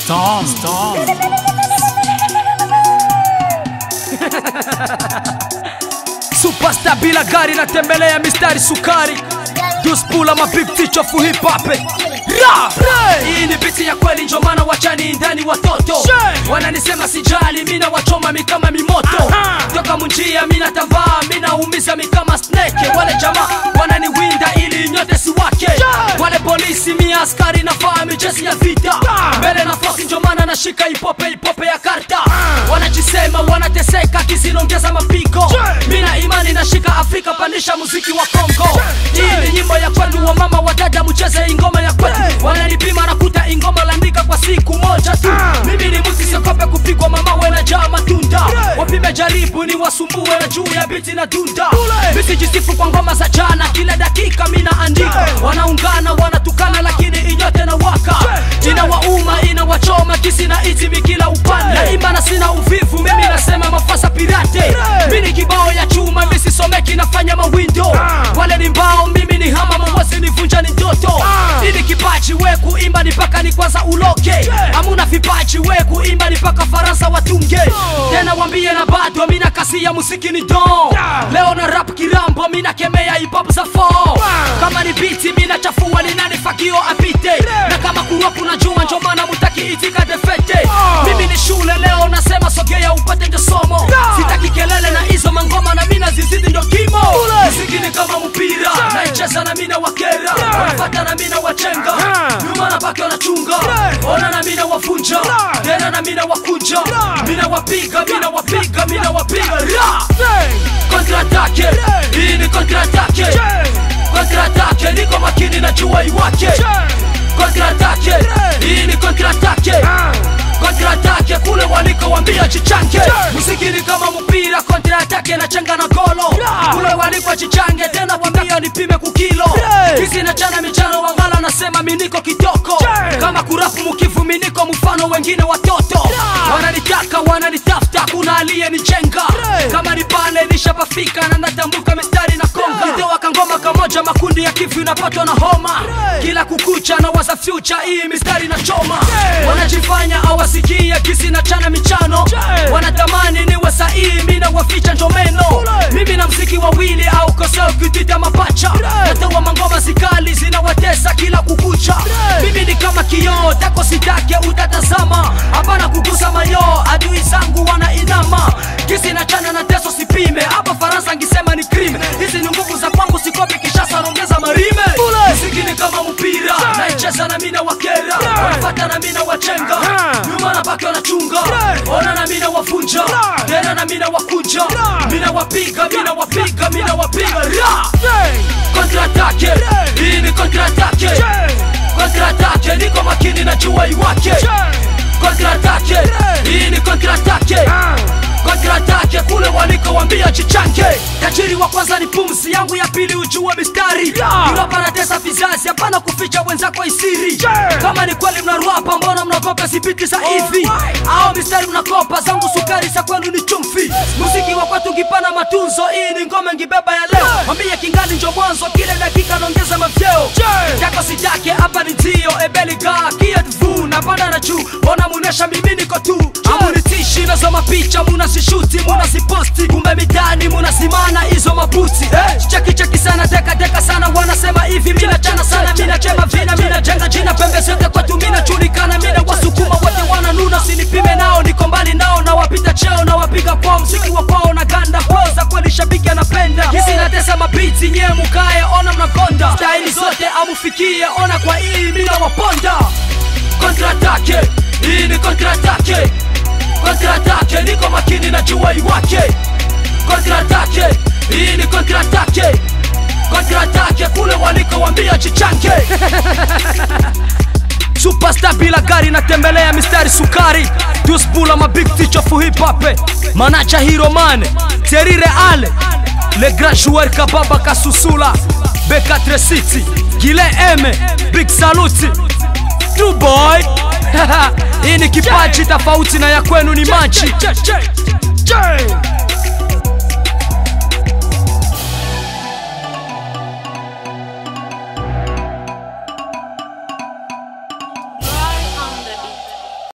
Storm. Storm. Superstar bila gari natembelea mistari sukari Duspula ma big teacher of hip hop Ra! Hii ni biti ya kweli ndio maana wachani ndani watoto Wananisema sijali mina wachoma mikama mimoto Toka munjia mina tavaa mina umiza mikama snake Wale jamaa wananiwinda ili nyote si wake Wale polisi mi askari nafaa mijesi ya vita Mbele na fosi ndio maana nashika ipope ipope ya karta Wanajisema wanateseka kizinongeza mapigo Mina imani nashika Afrika pandisha muziki wa Kongo Hii ni nyimbo ya kwenu wa mama wa dada mcheze ingoma ya kwetu Wananipima nakuta ingoma landika kwa siku moja tu Mimi ni mtu siogope kupigwa mama wena jaa matunda Wapime jaribu ni wasumbue na juu ya biti na dunda Misi jisifu kwa ngoma za jana kila dakika mina andika Wanaungana wanatukana lakini inyote na waka Inawauma inawachoma kisi na itimi kila upande Naimba na sina uvivu mimi nasema mafasa pirate Mimi kibao ya chuma misi someki nafanya mawindo Wale ni mbao mimi ni hama mawasi nivunja ni ndoto Ili kipaji we kuimba ni paka ni kwanza uloke Amuna vipaji we kuimba ni paka faransa watunge Tena wambie na bado mina kasi ya muziki ni don Leo na rap kirambo mina kemea hip hop za fo Kama ni biti mina chafua ni nani fakio apite Na kama kuropu na jua njo maana mutaki itika defete Mimi ni shule leo nasema sogea upate ndio somo Sitaki kelele na hizo mangoma na mina zizidi ndo kimo Muziki ni kama mpira naicheza na mina wakera Wanafata na mina wachenga Nyuma na baki wanachunga Ona na mina wavunja Tena na mina wakunja Mina wapiga, mina wapiga, mina wapiga Ra! Kontra-atake Hii ni kontra-atake Kontra-atake Niko makini na jua iwake Kontra-atake Hii ni kontra-atake Kontra-atake Kule waliko wambia chichange Muziki ni kama mpira Kontra-atake na chenga na golo Kule waliko chichange Tena wambia nipime kukilo Kisi na chana michano Wangala nasema miniko kitoko Kama kurapu mukivu miniko mfano wengine watoto Wananitaka wananitafuta Kuna aliye nichenga Kama ni pale nishapafika Na natambuka mistari na konga Nitoa kangoma kamoja makundi ya kifu inapatwa na homa Kila kukucha na waza future hii mistari na choma Wanajifanya awasikie kisi na chana michano Wanatamani niwe sahihi mina waficha njomeno Mimi na mziki wawili au koseo kitita mapacha Natoa mangoma zikali zinawatesa kila kukucha Mimi ni kama kioo tako sitake utatazama Hapana kugusa mayo adui zangu wanainama Kisi na chana na teso sipime Hapa Faransa ngisema ni crime Hizi ni nguvu za kwangu sikopi kishasa naongeza marime Muziki ni kama mpira naicheza na mina wakera Wanafata na mina wachenga Nyuma na baki wanachunga Ona na mina wavunja Tena na mina wakunja Mina wapiga, mina wapiga, mina wapiga Ra! Kontra-atake Hii ni kontra-atake Kontra-atake Niko makini na jua iwake Kontra-atake Hii ni kontra-atake Kontra-atake Kule waliko wambia chichange Tajiri wa kwanza ni pumzi yangu ya pili ujue mistari Europa natesa vizazi hapana kuficha wenzako isiri Kama ni kweli mnaruapa mbona mnakopa sipiti za hivi Au mistari mnakopa zangu sukari za kwenu ni chumvi Muziki wa kwetu ngipana matunzo hii ni ngome ngibeba ya leo Mwambie kingali njo mwanzo kile dakika naongeza mavyeo Yako sitake hapa ni ndio ebeliga kiet vu napanda na juu Mbona munesha mimi niko tu Amunitishi nazo mapicha munasishuti munasiposti Kumbe mitani munasimana hizo maputi eh? Cheki cheki sana deka deka sana wanasema hivi mina chana sana mina chema vina mina jenga jina pembe zote kwetu mina chulikana mina wasukuma wote wananuna sinipime nao niko mbali nao na wapita cheo na wapiga kwao mziki wa kwao na ganda kwao za kweli shabiki anapenda hizi natesa mabiti nye mukae ona mnakonda staili zote amufikie ona kwa hii mina waponda Kontra-atake Hii ni kontra-atake Kontra-atake Niko makini na jua iwake Kontra-atake Hii ni kontra-atake Kontra-atake Kule waliko wambia chichange Superstar bila gari natembelea mistari sukari Duspula ma big teacher of hip hop Manacha hero man Terire ale Le grand joueur kababa kasusula B4 City Gile M Big saluti True boy Hii ni kipaji tofauti na ya kwenu ni machi